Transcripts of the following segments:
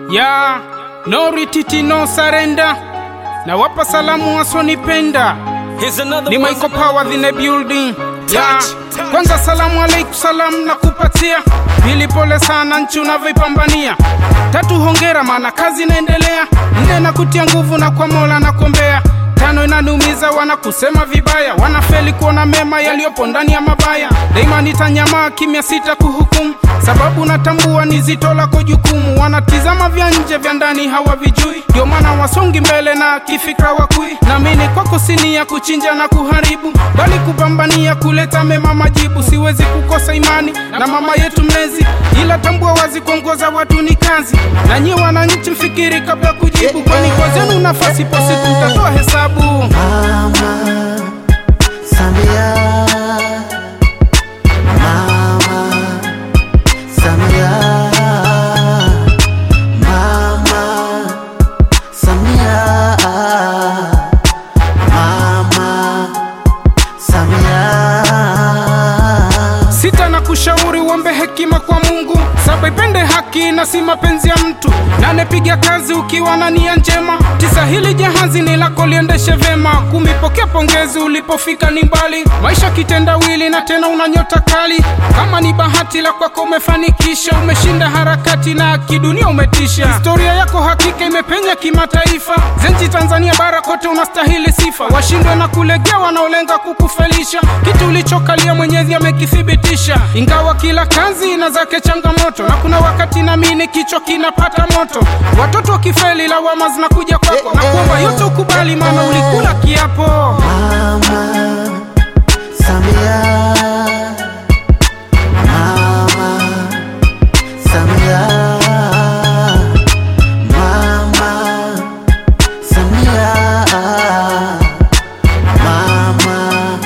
ya no retreat no surrender na wapa salamu wasonipenda Here's another ni one. Michael Power in the building ya touch. kwanza salamu alaikum salam na kupatia pili pole sana nchi unavyoipambania tatu hongera maana kazi inaendelea nne na kutia nguvu na kwa mola na kuombea tano inaniumiza wanakusema vibaya wanafeli kuona mema yaliyopo ndani ya mabaya daima nitanyamaa kimya sita kuhukumu sababu natambua ni zito lako jukumu wanatizama vya nje vya ndani hawavijui ndio maana wasongi mbele na kifikra wakui namini kwako sini ya kuchinja na kuharibu bali kupambania kuleta mema majibu siwezi kukosa imani na mama yetu mlezi ila tambua wazi kuongoza watu ni kazi na nyie wananchi mfikiri kabla ya kujibu kwani kwa zenu nafasi po siku mtatoa hesabu Mama Samia Mama Samia Mama Samia Mama Samia sita na kushauri uombe hekima kwa mungu saba ipende haki na si mapenzi ya mtu nane piga kazi ukiwa na nia njema tisa hili jahazi ni lako liendeshe vema kumi pokea pongezi ulipofika ni mbali maisha kitendawili na tena una nyota kali kama ni bahati la kwako umefanikisha umeshinda harakati na kidunia umetisha historia yako hakika imepenya kimataifa zenji tanzania bara kote unastahili sifa washindwe na kulegea wanaolenga kukufelisha kitu ulichokalia mwenyezi amekithibitisha ingawa kila kazi ina zake changamoto na kuna wakati namini kichwa kinapata moto watoto wakifeli lawama zinakuja kwako na kuomba yote ukubali maana ulikula kiapo Mama Samia Mama Samia Mama Samia Mama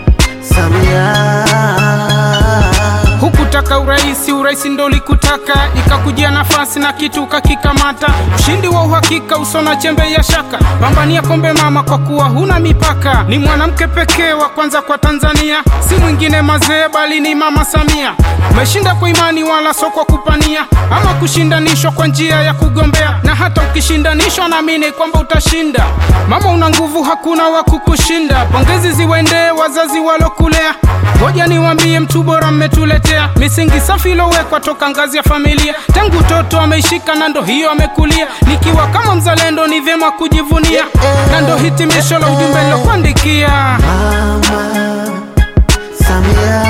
Samia hukutaka urahisi urahisi ndo ulikutaka ikakujia nafasi na kitu ukakikamata ushindi wa uhakika usona chembe ya shaka pambania kombe mama kwa kuwa huna mipaka ni mwanamke pekee wa kwanza kwa tanzania si mwingine mazee bali ni mama samia umeshinda kwa imani wala so kwa kupania ama kushindanishwa kwa njia ya kugombea na hata ukishindanishwa naamini kwamba utashinda mama una nguvu hakuna wa kukushinda pongezi ziwendee wazazi walokulea ngoja niwambie mtu bora mmetuletea misingi safi ilowekwa toka ngazi ya familia tangu toto ameishika na ndo hiyo amekulia nikiwa kama mzalendo ni vyema kujivunia na ndo hitimisho la ujumbe nilokuandikia Mama Samia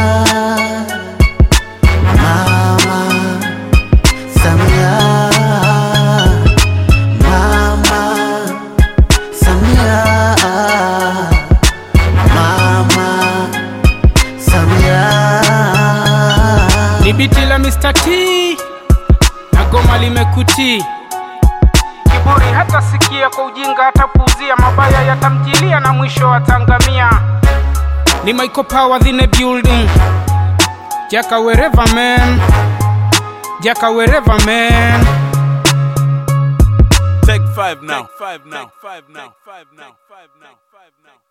Mama Samia Mama Samia Mama Samia ni biti la Mr. T na goma limekutii kiburi hata sikia kwa ujinga hatapuuzia mabaya yatamjilia na mwisho watangamia ni Michael Power in the building Jaka wherever man Jaka wherever man Take five now. Take five now. Take five now. Take five now. Take five now.